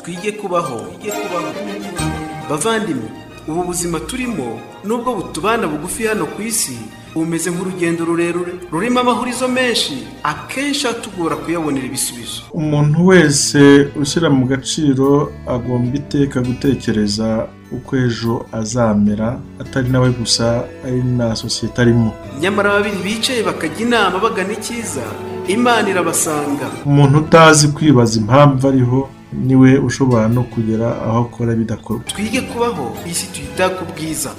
twige kubaho bavandimwe ubu buzima turimo nubwo butubana bugufi hano ku isi bumeze nk'urugendo rurerure rurimo amahurizo menshi akenshi atugora kuyabonera ibisubizo umuntu wese ushyira mu gaciro agomba iteka gutekereza uko ejo azamera atari nawe gusa ari na sosiyete arimo nyamara babiri bicaye bakajya inama bagana icyiza imana irabasanga umuntu utazi kwibaza impamvu ariho niwe ushobora no kugera aho akora bidakorwa twige kubaho isi tuyita ku bwiza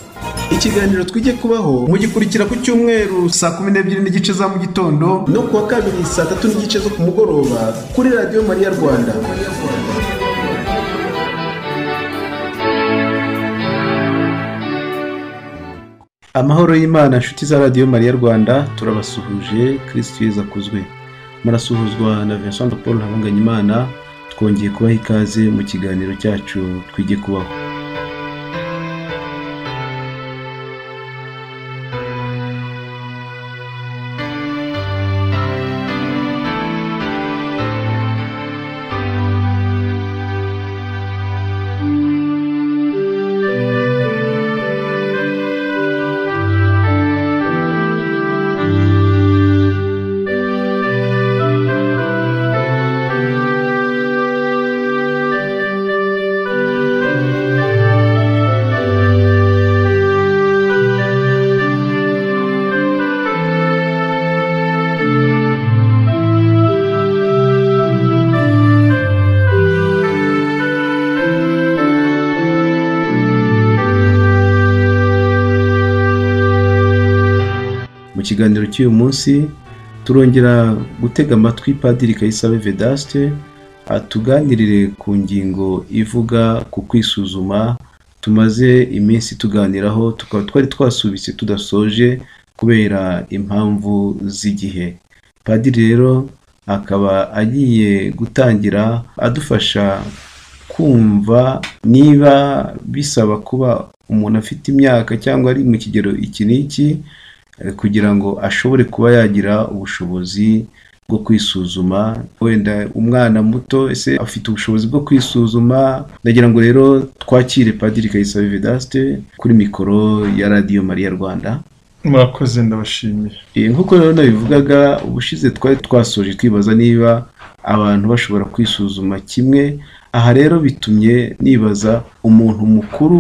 ikiganiro twige kubaho mugikurikira ku cyumweru saa kumi n'ebyiri n'igice za mu gitondo no kuwa kabiri saa tatu n'igice zo ku mugoroba kuri radiyo mariya rwanda amahoro y'imana inshuti za radiyo mariya rwanda turabasuhuje kirisitu yeza akuzwe murasuhuzwa na vincent paul ntabanganyimana twongeye kubaha ikaze mu kiganiro cyacu twige kubaho mu kiganiro cy'uyu munsi turongera gutega amatwi padiri kayisabe vedaste atuganirire ku ngingo ivuga ku kwisuzuma tumaze iminsi tuganiraho tukaba twari twasubitse tudasoje kubera impamvu z'igihe padiri rero akaba agiye gutangira adufasha kumva niba bisaba kuba umuntu afite imyaka cyangwa ari mu kigero iki n'iki eh, kugira ngo ashobore kuba yagira ubushobozi bwo kwisuzuma wenda umwana muto ese afite ubushobozi bwo kwisuzuma ndagira ngo rero twakire padiri kayisabe vedaste kuri mikoro ya radiyo mariya rwanda murakoze ndabashimiye Eh, nk'uko rero nabivugaga ubushize twari twasoje twibaza niba abantu bashobora kwisuzuma kimwe aha rero bitumye nibaza umuntu mukuru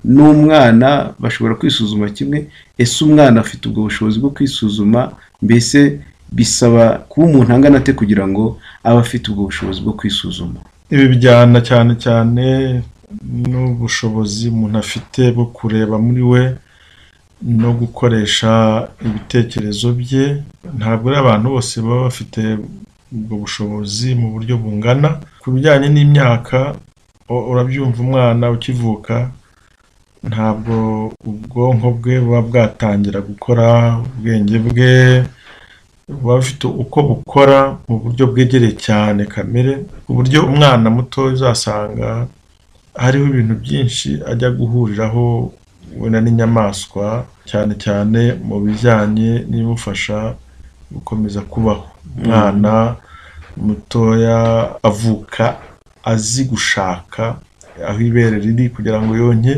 n'umwana bashobora kwisuzuma kimwe ese umwana afite ubwo bushobozi bwo kwisuzuma mbese bisaba kuba umuntu angana ate kugira ngo abe afite ubwo bushobozi bwo kwisuzuma ibi bijyana cyane cyane n'ubushobozi umuntu afite bwo kureba muri we no gukoresha ibitekerezo bye ntabwo ari abantu bose baba bafite ubwo bushobozi mu buryo bungana ku bijyanye n'imyaka u- urabyumva umwana ukivuka ntabwo ubwonko bwe buba bwatangira gukora ubwenge bwe buba bufite uko bukora mu buryo bwegereye cyane kamere ku buryo umwana muto uzasanga hariho ibintu byinshi ajya guhuriraho wenda n'inyamaswa cyane cyane mu bijyanye n'ibimufasha gukomeza kubaho umwana mutoya avuka azi gushaka aho ibere riri kugira ngo yonke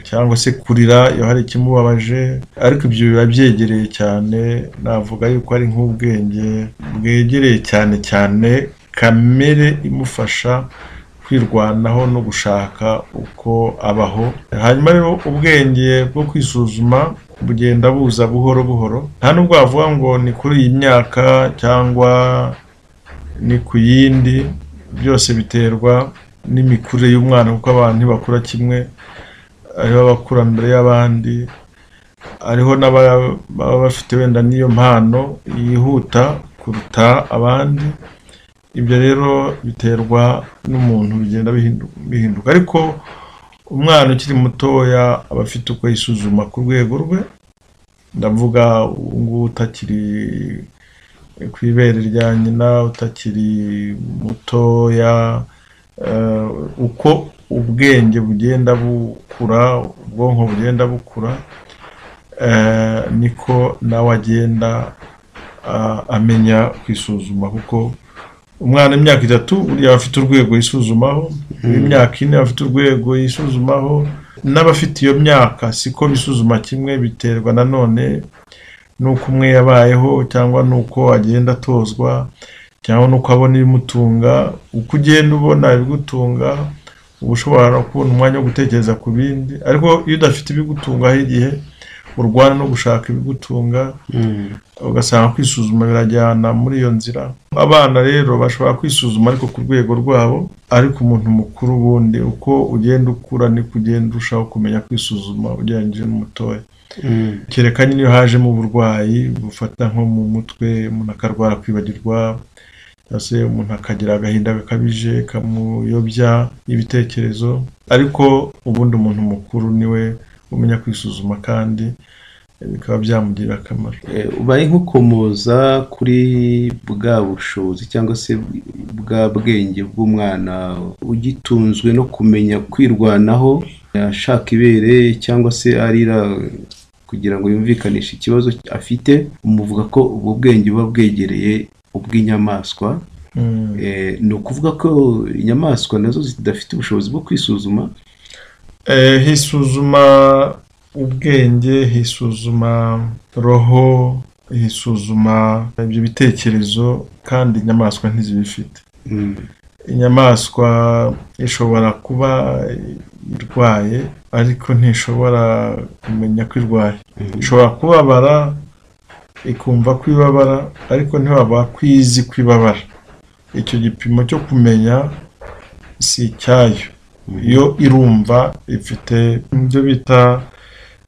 cyangwa se kurira iyo hari ikimubabaje ariko ibyo biba byegereye cyane navuga yuko ari nk'ubwenge bwegereye cyane cyane kamere imufasha kwirwanaho no gushaka uko abaho hanyuma rero ubwenge bwo kwisuzuma bugenda buza buhoro buhoro nta nubwo wavuga ngo ni kuri iyi myaka cyangwa ni ku yindi byose biterwa n'imikurire y'umwana kuko abantu ntibakura kimwe hariho abakura mbere y'abandi hariho n'ababa bafite wenda n'iyo mpano yihuta kuruta abandi ibyo rero biterwa n'umuntu bigenda bihindu- bihinduka ariko umwana ukiri mutoya aba afite uko yisuzuma ku rwego rwe ndavuga ubu ngubu utakiri ku ibere rya nyina utakiri mutoya eh, uko ubwenge bugenda bukura ubwonko bugenda bukura eh, niko nawe agenda ah, amenya kwisuzuma kuko umwana imyaka itatu buriya aba afite urwego yisuzumaho imyaka ine aba afite urwego yisuzumaho n'abafite iyo myaka siko bisuzuma kimwe biterwa nanone n'uko umwe yabayeho cyangwa n'uko agenda atozwa cyangwa n'uko abona ibimutunga uko ugenda ubona ibigutunga uba ushobora kubona umwanya wo gutekereza ku bindi ariko iyo udafite ibigutungaho igihe urwana no gushaka ibigutunga ugasanga kwisuzuma birajyana muri iyo nzira abana rero bashobora kwisuzuma ariko ku rwego rwabo ariko umuntu mukuru ubundi uko ugenda ukura niko ugenda urushaho kumenya kwisuzuma ugereranyije n'umutoya kereka nyine iyo hajemo uburwayi bufata nko mu mutwe umuntu akarwara kwibagirwa cyangwa se umuntu akagira agahinda gakabije kamuyobya ibitekerezo ariko ubundi umuntu mukuru niwe umenya kwisuzuma kandi bikaba byamugirira akamaro ubaye nk'ukomoza kuri bwa bushobozi cyangwa se bwa bwenge bw'umwana ugitunzwe no kumenya kwirwanaho ashaka ibere cyangwa se arira kugira ngo yumvikanishe ikibazo afite umuvuga ko ubwo bwenge buba bwegereye ubw'inyamaswa ni ukuvuga ko inyamaswa nazo zidafite ubushobozi bwo kwisuzuma hisuzuma ubwenge hisuzuma roho hisuzuma ibyo bitekerezo kandi inyamaswa ntizibifite inyamaswa ishobora kuba irwaye ariko ntishobora kumenya ko irwaye ishobora kubabara ikumva ko ibabara ariko ntibaba ko izi ko ibabara icyo gipimo cyo kumenya si icyayo iyo irumva ifite ibyo bita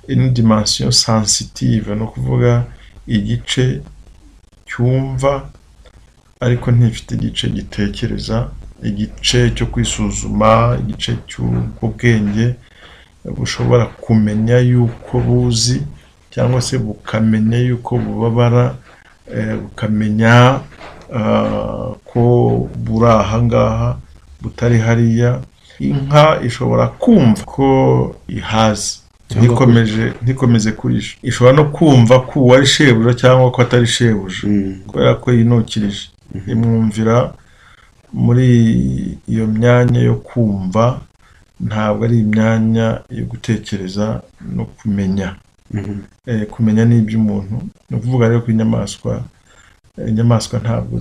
ino dimansiyo sensitive ni ukuvuga igice cyumva ariko ntifite igice gitekereza igice cyo kwisuzuma igice cy'ubwenge bushobora kumenya yuko buzi cyangwa se bukamenya yuko bubabara bukamenya ko buri aha ngaha butari hariya inka ishobora kumva ko ihazi ntikomeje ntikomeje kurisha ishobora no kumva ko uwo ari shebuja cyangwa ko atari shebuja kubera ko yinukirije imwumvira muri iyo myanya yo kumva ntabwo ari imyanya yo gutekereza no kumenya kumenya n'iby'umuntu ni ukuvuga rero ko inyamaswa inyamaswa ntabwo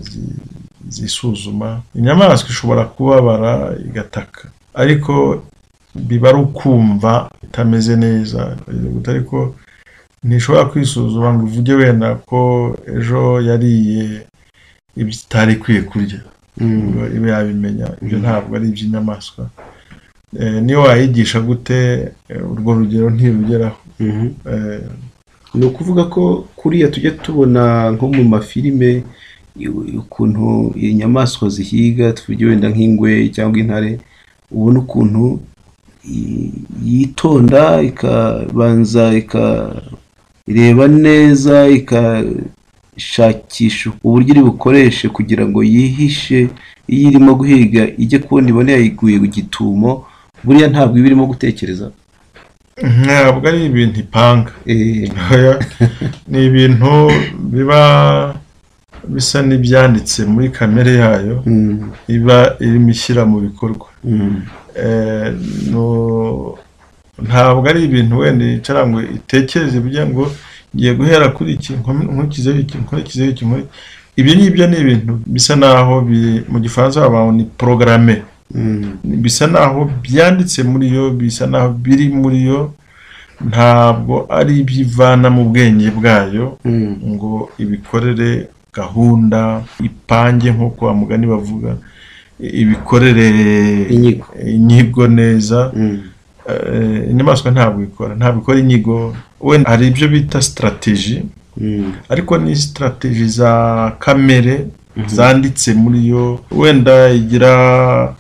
zisuzuma inyamaswa ishobora kubabara igataka ariko biba ari ukumva itameze neza ariko ntishobora kwisuzuma ngo uvuge wenda ko ejo yariye ibyo itari ikwiye kurya iba yabimenya ibyo ntabwo ari iby'inyamaswa niyo wayigisha gute urwo rugero ntirugeraho ni ukuvuga ko kuriya tujya tubona nko mu mafilime ukuntu inyamaswa zihiga tuvuge wenda nk'ingwe cyangwa intare ubona ukuntu yitonda ikabanza ikareba neza ikashakisha uburyo iri bukoreshe kugira ngo yihishe iyo irimo guhiga ijye kubona ibone yayiguye ku gitumo buriya ntabwo iba irimo gutekereza ntabwo ari ibintu ipanga ni ibintu biba bisa n'ibyanditse muri kamere yayo iba irimo ishyira mu bikorwa ntabwo ari ibintu wenda yicara ngo itekereze bijya ngo ngiye guhera kuri iki nkurikizeho iki nkurikizeho iki ibyo ngibyo ni ibintu bisa naho mu gifaransa babaho ni porogarame bisa naho byanditse muri yo bisa naho biri muri yo ntabwo ari iby'ivana mu bwenge bwayo ngo ibikorere gahunda ipange nk'uko wa mugani bavuga ibikorere inyigo neza inyamaswa ntabwo ikora ntabwo ikora inyigo wenda hari ibyo bita sitarateji ariko ni sitarateji za kamere zanditse muri yo wenda igira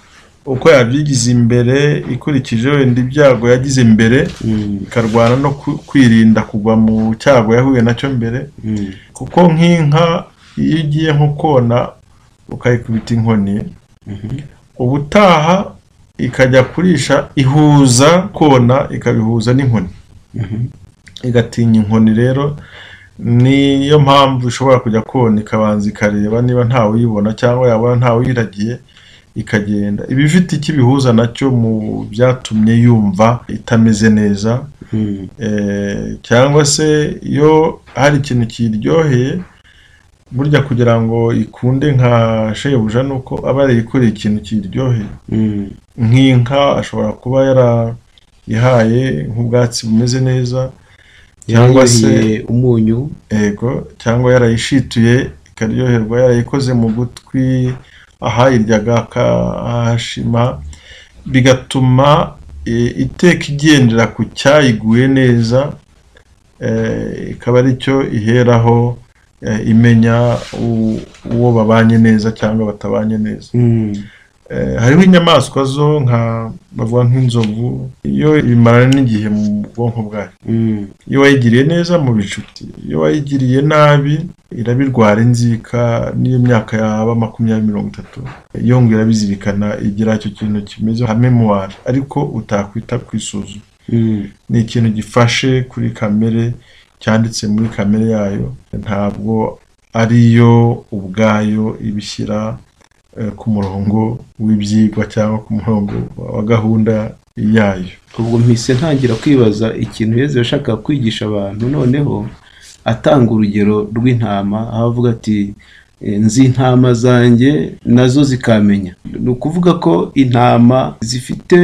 uko yabyigize imbere ikurikije wenda ibyago yagize mbere ikarwana no kwirinda kugwa mu cyago yahuye nacyo mbere kuko nk'inka iyo ugiye nko kona ukayikubita inkoni ubutaha ikajya kurisha ihuza kona ikabihuza n'inkoni igatinya inkoni rero niyo mpamvu ishobora kujya kona ikabanza ikareba niba ntawe uyibona cyangwa yabona ntawe uyiragiye ikagenda iba ifite icyo ibihuza nacyo mu byatumye yumva itameze neza Eh, cyangwa se iyo hari ikintu kiyiryoheye burya kugira ngo ikunde nka shebuja ni uko aba yarikoreye ikintu kiyiryoheye nk'inka ashobora kuba yarayihaye nk'ubwatsi bumeze neza cyangwa cyangwa se umunyu yego cyangwa yarayishituye ikaryoherwa yarayikoze mu gutwi ahayiryaga akahashima bigatuma e, iteka igendera ku cyayiguye neza e, ikaba ari cyo iheraho e, imenya u- uwo babanye neza cyangwa batabanye neza Mm. Eh, hariho inyamaswa zo nka bavuga nk'inzovu iyo imarana n'igihe mu bwonko bwayo Mm. iyo wayigiriye neza mu bicuti iyo wayigiriye nabi irabirwara inzika n'iyo myaka yaba makumyabiri mirongo itatu iyo ngo irabizirikana igira icyo kintu kimeze nka memuwari ariko utakwita ku isuzuma Mm. ni ikintu gifashe kuri kamere cyanditse muri kamere yayo ntabwo ariyo ubwayo ibishyira eh, ku murongo w'ibyigwa cyangwa ku murongo wa gahunda yayo ubwo mpise ntangira kwibaza ikintu yezu yashakaga kwigisha abantu noneho atanga urugero rw'intama aho avuga ati "Eh, nzi intama zanjye nazo zikamenya ni ukuvuga ko intama zifite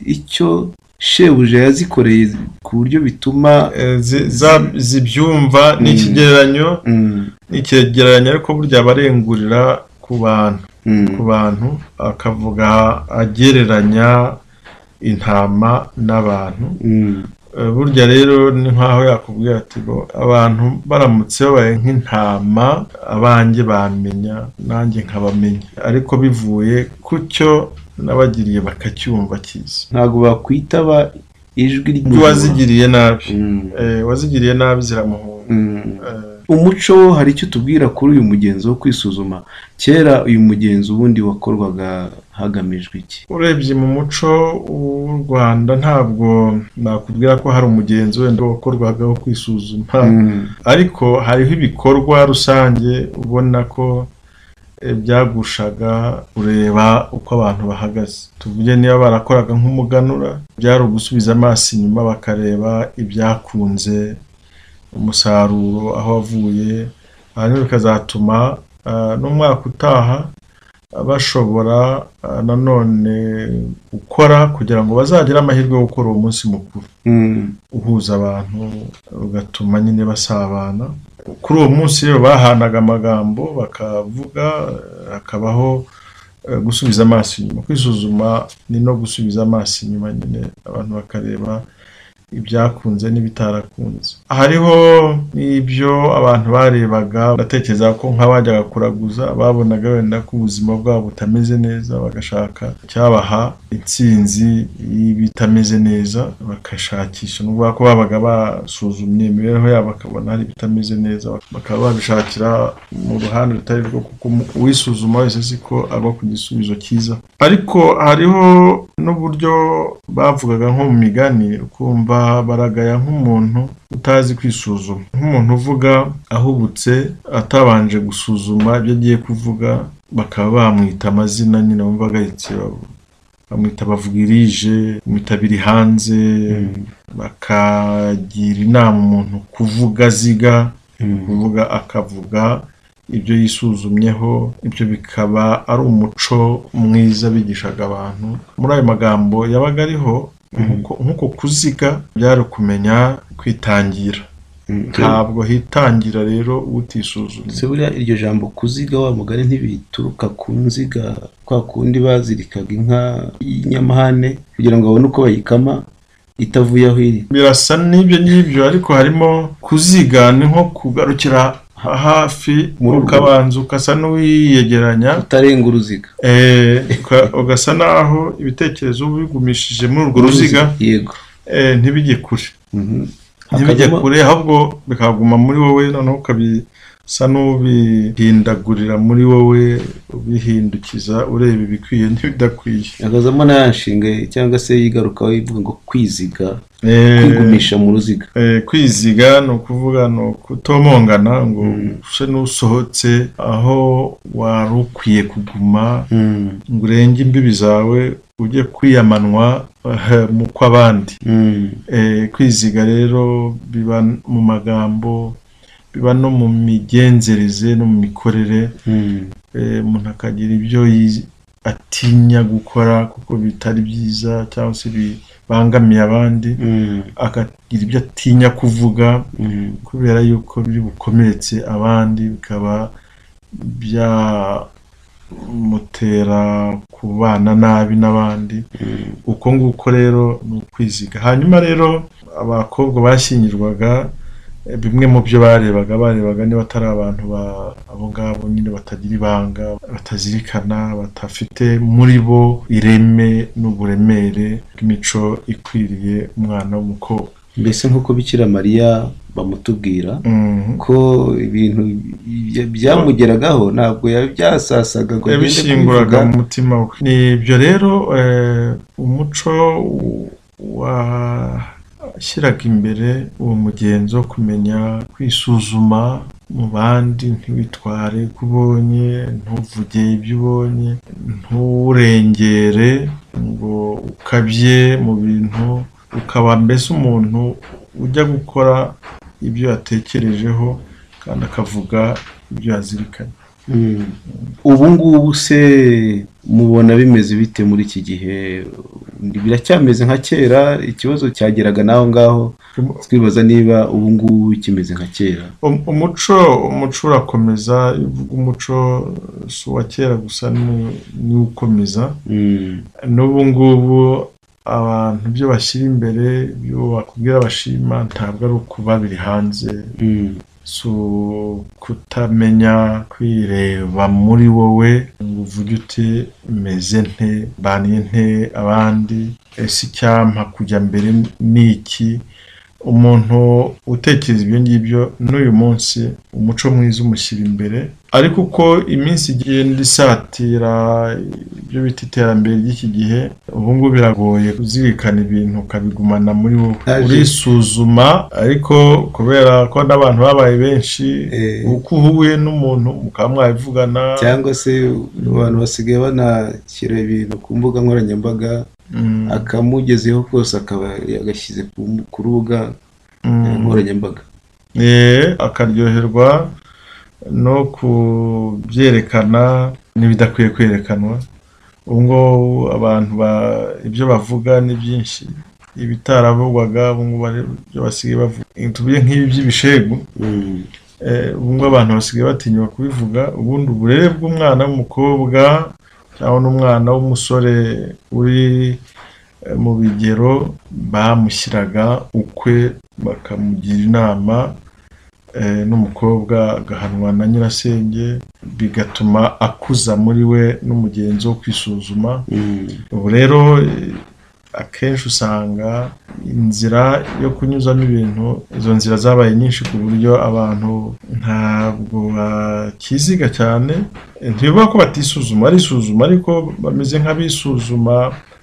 icyo shebuja yazikoreye ku buryo bituma Eh, zi- za- zibyumva ni ikigereranyo Mm, ni icyegeranyo ariko burya aba arengurira ku bantu mm, ku bantu akavuga agereranya intama n'abantu mm, Eh, burya rero ni nkaho yakubwira ati ngo abantu baramutse babaye nk'intama abanjye bamenya nanjye nkabamenya ariko bivuye ku cyo nabagiriye bakacyumva cyiza ntabwo bakwitaba ijwi iyo wazigiriye nabi Mm, eh, wazigiriye nabi ziramuhunga mm. Eh, umuco wo hari icyo tubwira kuri uyu mugenzo wo kwisuzuma kera uyu mugenzo ubundi wakorwaga hagamijwe iki urebye mu muco w'u rwanda ntabwo nakubwira ko hari umugenzi wenda wakorwagaho kwisuzuma ariko hariho ibikorwa rusange ubona ko eh, byagushaga kureba uko abantu bahagaze tuvuge niba barakoraga nk'umuganura byari ugusubiza amaso inyuma bakareba ibyakunze umusaruro aho wavuye hanyuma bikazatuma ah, n'umwaka utaha bashobora ah, nanone gukora kugira ngo bazagire amahirwe yo gukora uwo munsi mukuru Mm, uhuza abantu ugatuma nyine basabana kuri uwo munsi rero bahanaga amagambo bakavuga eh, hakabaho eh, gusubiza amaso inyuma kwisuzuma ni no gusubiza amaso inyuma nyine abantu bakareba ibyakunze n'ibitarakunze hariho n'ibyo abantu barebaga batekereza ko nk'abajyaga kuraguza babonaga wenda ko ubuzima bwabo butameze neza bagashaka icyabaha intsinzi y'ibitameze neza bagashakisha n'ubwo ko babaga basuzumye imibereho yabo bakabona hari ibitameze neza bakaba babishakira mu ruhande rutari rwo kuko uwisuzuma wese siko aba ku gisubizo cyiza ariko hariho n'uburyo bavugaga nko mu migani ukumva baragaya nk'umuntu utazi kwisuzuma nk'umuntu uvuga ahubutse atabanje gusuzuma ibyo agiye kuvuga bakaba bamwita amazina nyine bumva agayitse bamwita bavugirije bamwita biri hanze bakagira inama umuntu kuvuga ziga mm, kuvuga akavuga ibyo yisuzumyeho ibyo bikaba ari umuco mwiza bigishaga abantu muri ayo magambo yabaga ariho nk'uko- nk'uko kuziga byari ukumenya kwitangira mm. ntabwo hitangira rero utisuzumye se buriya iryo jambo kuziga wa mugani ntibituruka ku nziga kwa kundi bazirikaga inka y'inyamahane kugira ngo babone uko bayikama itavuye aho iri birasa n'ibyo ngibyo ariko harimo kuziga ni nko kugarukira ha- hafi Muri urwo- ukabanza ukasa n'uwiyegeranya utarenga uruziga eh, uka- ugasa n'aho ibitekerezo uba ubigumishije muri urwo ruziga yego eh, ntibijye kure Mhm. ntibijye Hakavamo- kure ahubwo bikaguma muri wowe noneho ukabi usa n'ubihindagurira muri wowe ubihindukiza ureba ibikwiye n'ibidakwiye akazamo n'ayashinga cyangwa se yigarukaho ivuga ngo kwiziga Eh, kwigumisha mu ruziga eh, kwiziga ni ukuvuga ni ukutomongana ngo use n'usohotse aho wari ukwiye kuguma Mm, ngo urenge imbibi zawe ujye kwiyamanwa eh, mu kw'abandi mm, Eh, kwiziga rero biba mu magambo biba no mu migenzereze no mu mikorere mm, Eh, umuntu akagira ibyo yi- atinya gukora kuko bitari byiza cyangwa se bibangamiye abandi mm, akagira ibyo atinya kuvuga mm, kubera yuko biri bukomeretse abandi bikaba byamutera kubana nabi n'abandi mm. uko nguko rero ni ukwiziga hanyuma rero abakobwa bashyingirwaga eh, bimwe mu byo barebaga barebaga niba atari abantu ba- abo ngabo nyine batagira ibanga batazirikana batafite muri bo ireme n'uburemere bw'imico ikwiriye umwana w'umukobwa mbese nk'uko bikira mariya bamutubwira Mhm. ko ibintu bya- byamugeragaho ntabwo yabyasasaga ngo agende yabishinguraga kubivuga. mu mutima we ni ibyo rero eh, umuco w- washyiraga imbere uwo mugenzo wo kumenya kwisuzuma mu bandi ntiwitware uko ubonye ntuvuge ibyo ubonye nturengere ngo ukabye mu bintu ukaba mbese umuntu ujya gukora ibyo yatekerejeho kandi akavuga ibyo yazirikanye Mm. ubu ngubu se mubona bimeze bite muri iki gihe biracyameze nka kera ikibazo cyageraga n'aho ngaho twibaza niba ubu ngubu kimeze nka kera Um- umuco umuco urakomeza iyo uvuga umuco si uwa kera gusa ni- niwo ukomeza Mm, n'ubu ngubu abantu ibyo bashyira imbere ibyo bakubwira bashima ntabwo ari ukuba biri hanze mm, si ukutamenya kwireba muri wowe ngo uvuge uti meze nte mbaniye nte abandi ese icyampa kujya mbere ni iki umuntu utekereza ibyo ngibyo n'uyu munsi umuco mwiza umushyira imbere ariko uko iminsi igenda isatira ibyo bita iterambere ry'iki gihe ubu ngubu biragoye kuzirikana ibintu ukabigumana muri wowe Aje. urisuzuma ariko kubera ko n'abantu babaye benshi Eh. uko uhuye n'umuntu mukaba mwabivugana cyangwa se abantu basigaye banashyira ibintu ku mbuga nkoranyambaga Mm, akamugezeho kose akaba yagashyize ku ku rubuga mm. nkoranyambaga Eh, akaryoherwa no kubyerekana n'ibidakwiye kwerekanwa ubu ngubu abantu ba- ibyo bavuga ni byinshi ibitaravugwaga ubu ngubu ari- ibyo basigaye bavuga tuvuge nk'ibi by'ibishegu Mm, Eh, ubu ngubu abantu basigaye batinyuka kubivuga ubundi uburere bw'umwana w'umukobwa cyangwa n'umwana w'umusore uri eh, mu bigero bamushyiraga ukwe bakamugira inama eh, n'umukobwa agahanwa na nyirasenge bigatuma akuza muri we n'umugenzi wo kwisuzuma mm, ubu rero eh, akenshi usanga inzira yo kunyuzamo ibintu izo nzira zabaye nyinshi ku buryo abantu ntabwo bakiziga cyane Eh, ntibivuga ko batisuzuma barisuzuma ariko bameze nk'abisuzuma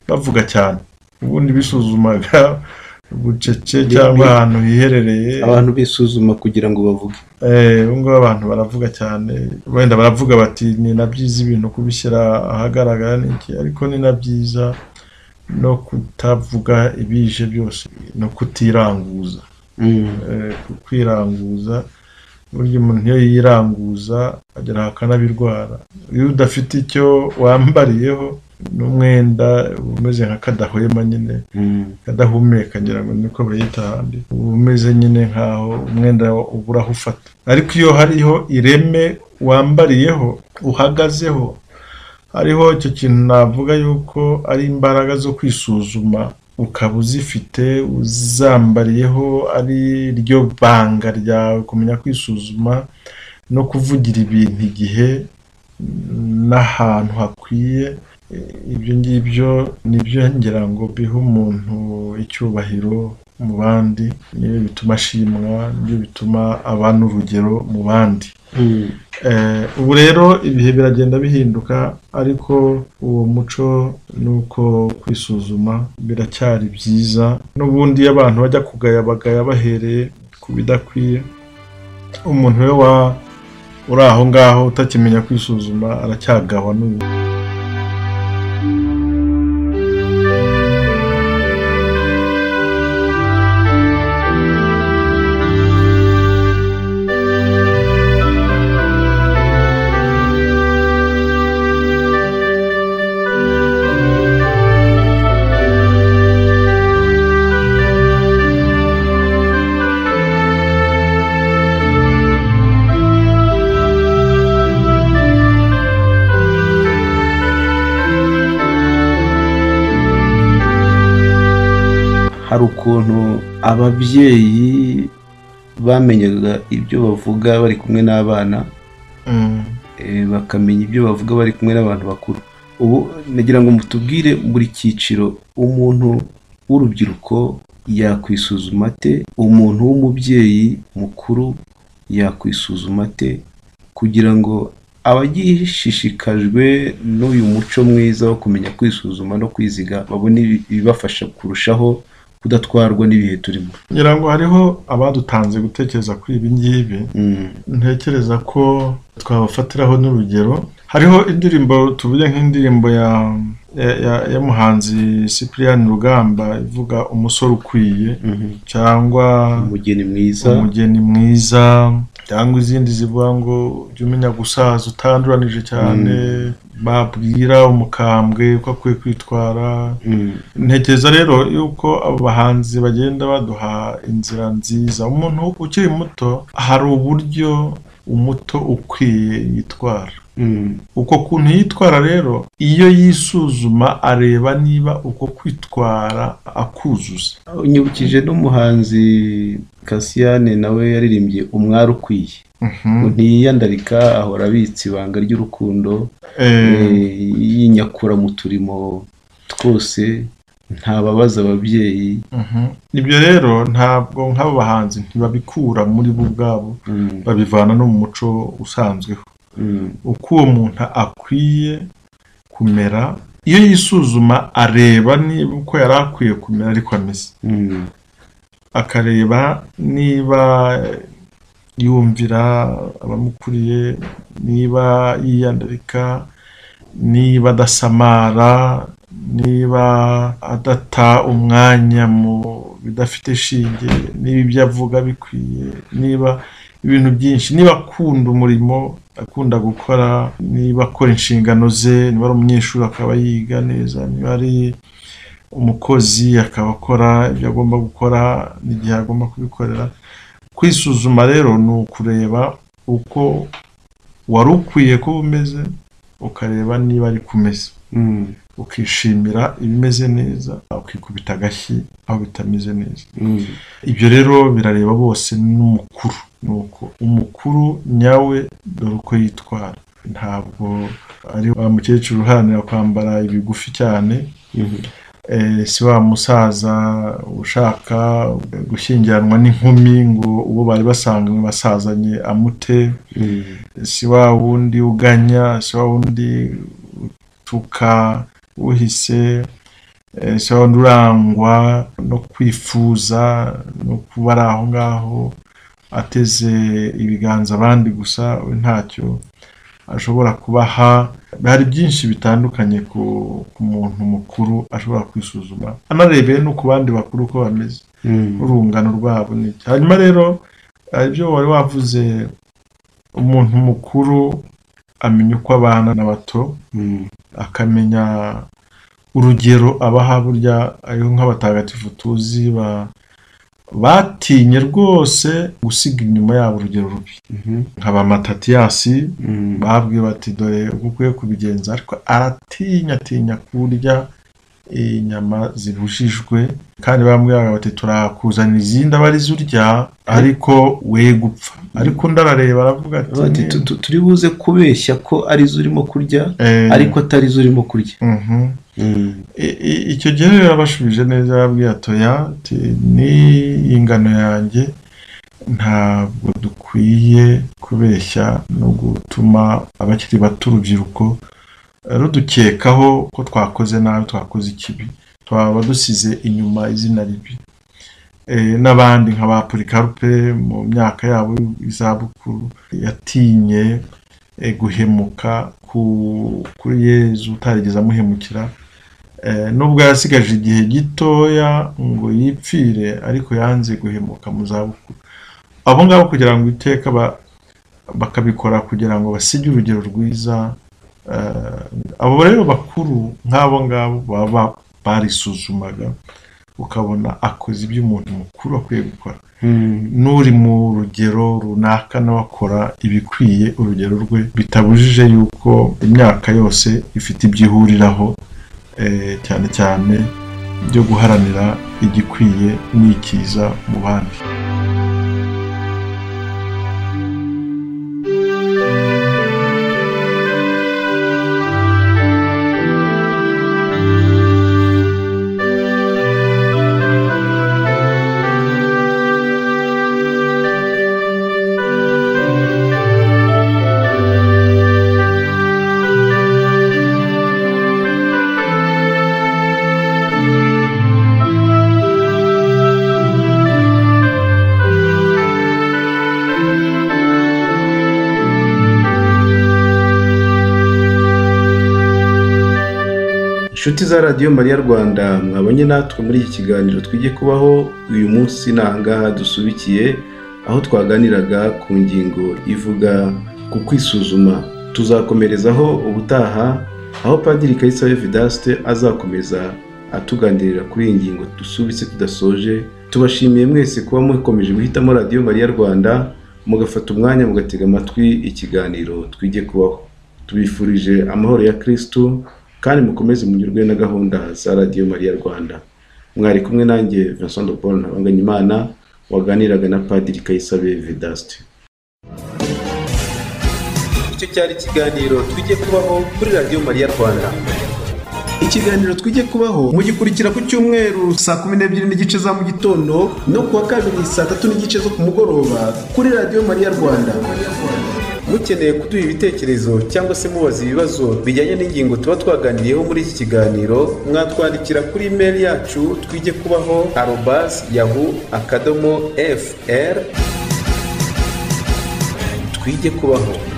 bavuga cyane ubundi bisuzumaga bucece cyangwa ahantu hiherereye abantu bisuzuma kugira ngo bavuge Eh, ubu ngubu abantu baravuga cyane wenda baravuga bati ni na byiza ibintu kubishyira ahagaragara n'iki ariko ni na byiza no kutavuga ibije byose no kutiranguza Mm, Eh, ku- kwiranguza burya umuntu iyo yiranguza agera aha akanabirwara iyo udafite icyo wambariyeho n'umwenda umeze nka kadahwema nyine mm. kadahumeka ngira ngo niko bayita ahandi uba umeze nyine nk'aho umwenda ubura aho ufata ariko iyo hariho ireme wambariyeho uhagazeho hariho icyo kintu navuga yuko ari imbaraga zo kwisuzuma ukaba uzifite uzambariyeho ari ryo banga ryawe kumenya kwisuzuma no kuvugira ibintu igihe n'ahantu hakwiye ibyo ngibyo ni byo ngira ngo biha umuntu icyubahiro mu bandi nibyo bituma ashimwa nibyo bituma abana urugero mu bandi Eh, ubu rero ibihe biragenda bihinduka ariko uwo muco nuko kwisuzuma biracyari byiza n'ubundi iyo abantu bajya kugaya bagaya bahereye ku bidakwiye umuntu we wa uri aho ngaho utakimenya kwisuzuma aracyagahwa n'ubu hari ukuntu ababyeyi bamenyaga ibyo bavuga bari kumwe n'abana Mm. eh, bakamenya ibyo bavuga bari kumwe n'abantu bakuru ubu nagira ngo mutubwire buri cyiciro umuntu w'urubyiruko yakwisuzuma ate umuntu w'umubyeyi mukuru yakwisuzuma ate kugira ngo abagishishikajwe n'uyu muco mwiza wo kumenya kwisuzuma no kwiziga babone ibi- ibibafasha kurushaho kudatwarwa n'ibihe turimo ngira ngo hariho abadutanze gutekereza kuri ibi ngibi Mm, ntekereza ko twabafatiraho n'urugero hariho indirimbo tuvuge nk'indirimbo ya ya- ya- y'umuhanzi Cyprien Rugamba ivuga umusore ukwiye mhm. cyangwa umugeni mwiza umugeni mwiza cyangwa izindi zivuga ngo jya umenya gusaza utanduranije cyane babwira umukambwe ko akwiye kwitwara Mm, ntekereza rero yuko abo bahanzi bagenda baduha inzira nziza umuntu ukiri muto hari uburyo umuto ukwiye yitwara mm, uko kuntu yitwara rero iyo yisuzuma areba niba uko kwitwara akuzuza unyibukije n'umuhanzi kasiyane nawe yaririmbye umwari ukwiye ngo ntiyandarika ahora abitse ibanga ry'urukundo Eh, eh, yinyakura mu turimo twose ntababaza ababyeyi mhm. ibyo rero ntabwo nk'abo bahanzi ntibabikura muri bo ubwabo Mm, babivana no mu muco usanzwe mm, uko uwo muntu akwiye kumera iyo yisuzuma areba niba uko yari akwiye kumera ariko ameze mm, akareba niba yumvira abamukuriye niba yiyandarika niba adasamara niba adata umwanya mu bidafite shinge niba ibyo avuga bikwiye niba ibintu byinshi niba akunda umurimo akunda gukora niba akora inshingano ze niba ari umunyeshuri akaba yiga neza niba ari umukozi akaba akora ibyo agomba gukora n'igihe agomba kubikorera kwisuzuma rero ni ukureba uko wari ukwiye kuba umeze ukareba niba ari kumeze mm, ukishimira ibimeze neza ukikubita agashyi aho bitameze neza mm. ibyo rero birareba bose n'umukuru ni uko umukuru nyawe dore uko yitwara ntabwo ari wa mukecuru uharanira kwambara ibigufi cyane Mhm. Eh, si wa musaza ushaka gushyingiranwa n'inkumi ngo uwo bari basanganywe basazanye amute Mm, si wa wundi uganya si wa wundi utuka uhise eh, si wa wundi urangwa no kwifuza no kuba ari aho ngaho ateze ibiganza abandi gusa we ntacyo ashobora kubaha hari byinshi bitandukanye ku, ku muntu mukuru ashobora kwisuzuma anarebeye no ku bandi bakuru uko bameze mm, urungano rwabo ni iki hanyuma rero hari ibyo wari wavuze umuntu mukuru amenya uko abana na bato mm, akamenya urugero abaha burya ariho nk'abatagatifu tuzi ba batinye rwose gusiga inyuma yabo urugero rubi mhm, nk'aba matatiyasi mm, babwiwe bati dore uko ukwiye kubigenza ariko aratinya atinya kurya inyama zibujijwe kandi bamwe baba bati turakuzanira izindi aba arizo urya ariko we gupfa ariko undi arareba aravuga Baba bati, ati "Tu- tu- turi buze kubeshya ko arizo urimo kurya "Eh, ariko atari zo urimo kurya mhm." I- i- icyo gihe rero yabashubije neza yababwiye atoya ati ni ingano yanjye ntabwo dukwiye kubeshya no gutuma abakiri bato urubyiruko rudukekaho ko twakoze nabi twakoze ikibi twaba dusize inyuma izina ribi Eh, n'abandi nka ba porikarupe mu myaka yabo y'izabukuru yatinye eh, guhemuka ku- kuri yezu utarigeze amuhemukira Eh, nubwo yasigaje igihe gitoya ngo yipfire ariko yanze guhemuka mu zabukuru abo ngabo kugira ngo iteka ba- bakabikora kugira ngo basige urugero rwiza eh, abo rero bakuru nk'abo ngabo baba barisuzumaga ukabona akoze ibyo umuntu mukuru akwiye gukora n'uri mu rugero runaka nawe akora ibikwiye urugero rwe bitabujije yuko imyaka yose ifite ibyo ihuriraho eh, cyane cyane byo guharanira igikwiye n'ikiza mu bandi inshuti za radiyo mariya rwanda mwabonye natwe muri iki kiganiro twijye kubaho uyu munsi ni ahangaha dusubikiye aho twaganiraga ku ngingo ivuga ku kwisuzuma tuzakomerezaho ubutaha aho padiri kayisabe vedaste azakomeza atuganirira kuri iyi ngingo dusubitse tudasoje tubashimiye mwese kuba mukomeje guhitamo radiyo mariya rwanda mugafata umwanya mugatega amatwi ikiganiro twijye kubaho tubifurije amahoro ya kirisitu kandi mukomeze munyurwe na gahunda za radiyo mariya rwanda mwari kumwe nanjye vincent de paul ntabanganyimana waganiraga na padiri kayisabe vedaste icyo cyari ikiganiro twijye kubaho kuri radiyo mariya rwanda ikiganiro twijye kubaho mugikurikira ku cyumweru saa kumi n'ebyiri n'igice za mu gitondo no kuwa kabiri saa tatu n'igice zo ku mugoroba kuri radiyo mariya rwanda mukeneye kuduha ibitekerezo cyangwa se mubaza ibibazo bijyanye n'ingingo tuba twaganiriyeho muri iki kiganiro mwatwandikira kuri imeri yacu twijye kubaho arobas yahu akadomo fr twijye kubaho